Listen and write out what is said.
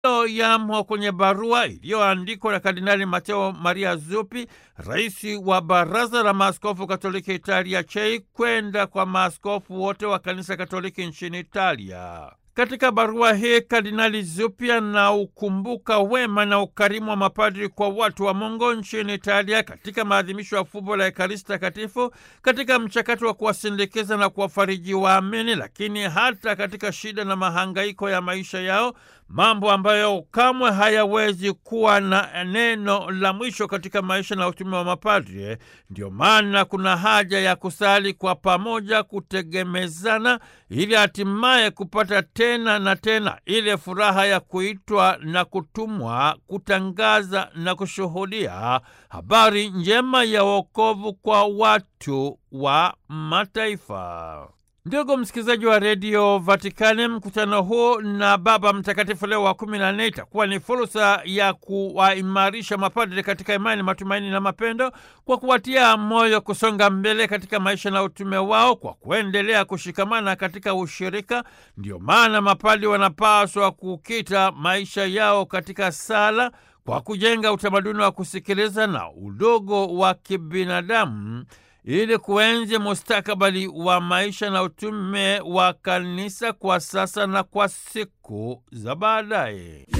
yamo kwenye barua iliyoandikwa na Kardinali Mateo Maria Zuppi, rais wa Baraza la Maaskofu Katoliki Italia CHEI, kwenda kwa maaskofu wote wa Kanisa Katoliki nchini Italia. Katika barua hii Kardinali Zuppi anaukumbuka wema na ukarimu wa mapadri kwa watu wa Mungu nchini Italia katika maadhimisho ya fumbo la Ekaristi Takatifu, katika mchakato wa kuwasindikiza na kuwafariji waamini, lakini hata katika shida na mahangaiko ya maisha yao, mambo ambayo kamwe hayawezi kuwa na neno la mwisho katika maisha na utume wa mapadri. Ndio maana kuna haja ya kusali kwa pamoja, kutegemezana, ili hatimaye kupata tena na tena ile furaha ya kuitwa na kutumwa kutangaza na kushuhudia habari njema ya wokovu kwa watu wa mataifa. Ndugu msikilizaji wa redio Vatikani, mkutano huu na Baba Mtakatifu Leo wa kumi na nne itakuwa ni fursa ya kuwaimarisha mapadri katika imani, matumaini na mapendo, kwa kuwatia moyo kusonga mbele katika maisha na utume wao kwa kuendelea kushikamana katika ushirika. Ndio maana mapadri wanapaswa kukita maisha yao katika sala kwa kujenga utamaduni wa kusikiliza na udogo wa kibinadamu ili kuenzi mustakabali wa maisha na utume wa kanisa kwa sasa na kwa siku za baadaye.